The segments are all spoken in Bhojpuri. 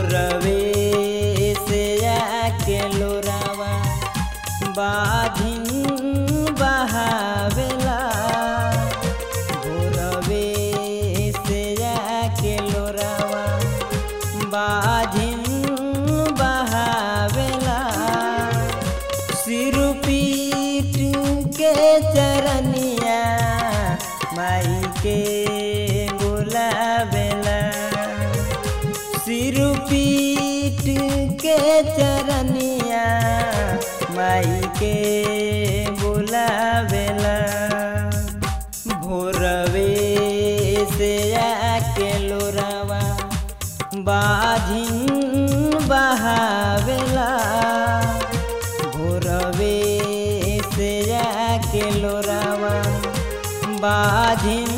भोरवे से आके लोरावा बाधिन बहावेला भोरवे से आके लोरावा बाधिन बहावेला सिर पीट के चरनिया माई के बुलावेला सिर पीट के चरनिया माई के बुलावेला भोरवे से आके लोरावा बाधिन बहावेला भोरवे से आके लोरावा बाधिन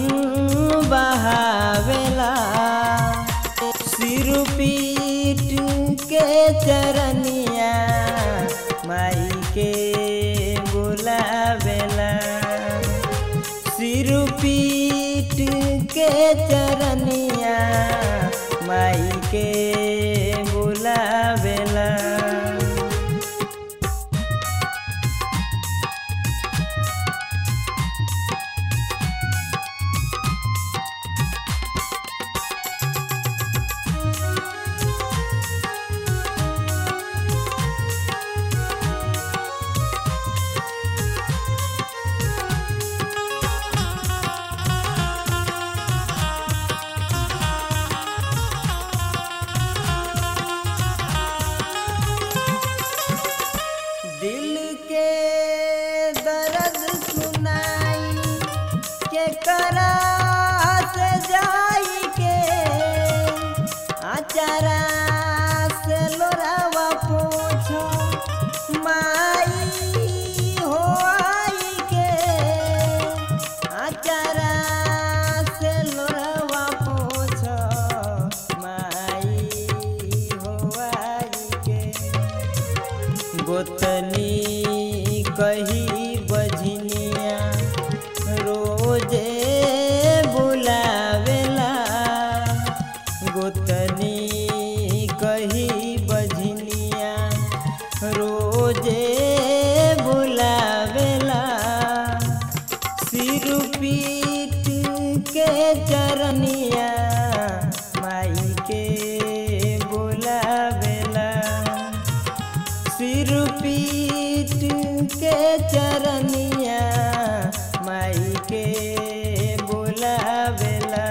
बहावेला सिर पीट के चरनिया माई के बुलावेला सिर पीट के चरनिया माई के बुलावेला दिल के दर्द सुनाई के करा से जाई के आचारा से लोरावा पूछो माई हो आई के आचारा से लोरावा पूछो माई हो आई के गोतनी कही बझनिया रोजे बुलावेला गोतनी कही बझनिया रोजे बुलावेला सिर पीट के चरनिया माई के बुलावेला सिर पीट के चरनिया माई के बुलावेला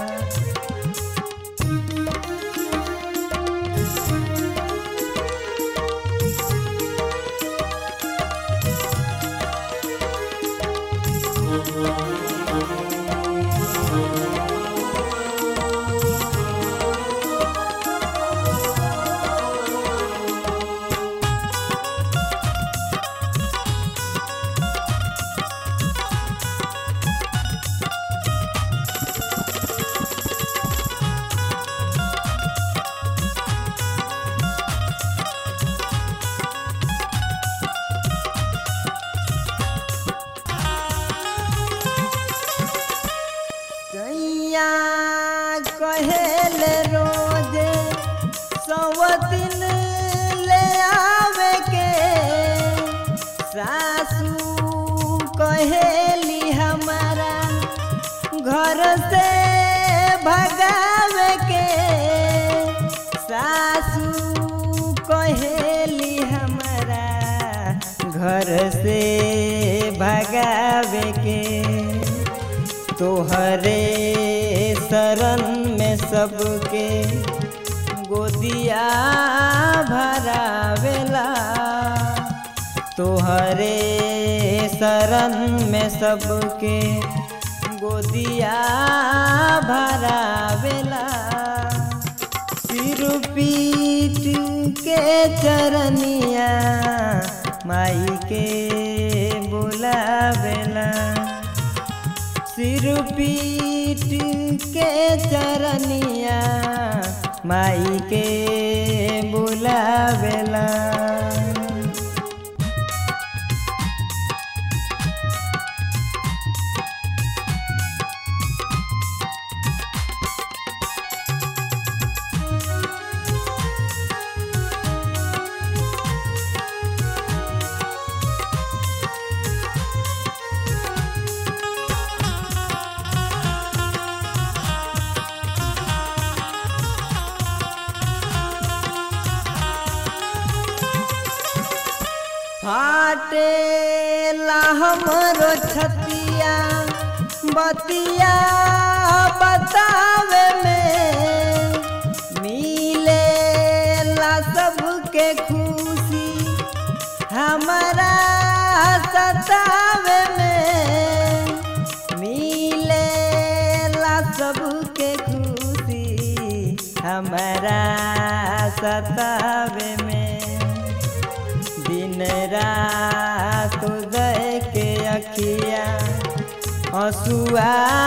कैया कहेले रोजे सवतिन ले आवे के सासू कहेली हमारा घर से भगावे के सासू कहेली हमारा घर से भगावे के तोहरे शरण में सबके गोदिया भरावेला तोहरे शरण में सबके गोदिया भरावेला सिर पीट के चरनिया माई के बुलावेला सिर पीट के चरनिया माई के बुलावेला फाटे हमरो छतिया बतिया बतावे में मिले ला सबके खुशी हमारा सतावे में मिले ला सबके खुशी हमारा सतावे में दिन रात उदय के अखिया हसुआ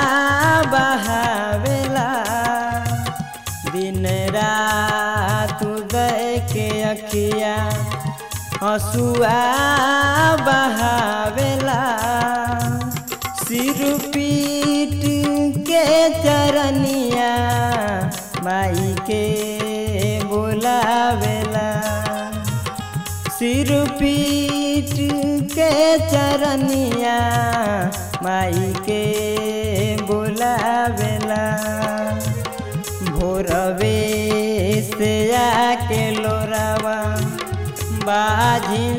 बहावेला दिन रात उदय के अखिया हसुआ बहावेला सिर पीट के चरनिया माई के बुलावेला सिर पीट के चरनिया माई के बुलावेला भोरवे से आके लोरावा बाजिन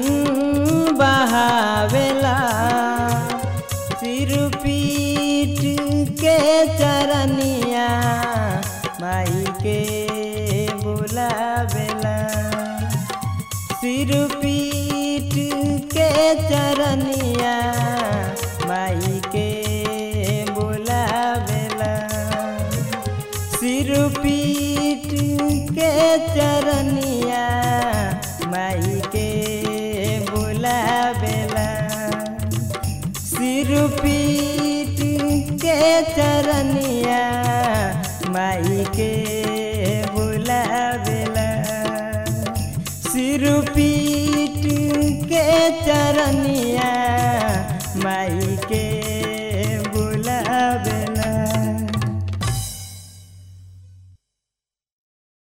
बहावेला सिर पीट के चरनिया माई के बुलावेला सिर पीट के चरनिया माई के बुलावेला सिर पीट के चरनिया माई के बुलावेला सिर पीट के चरनिया माई के बुलावेला सिर पीट के चरनिया माई के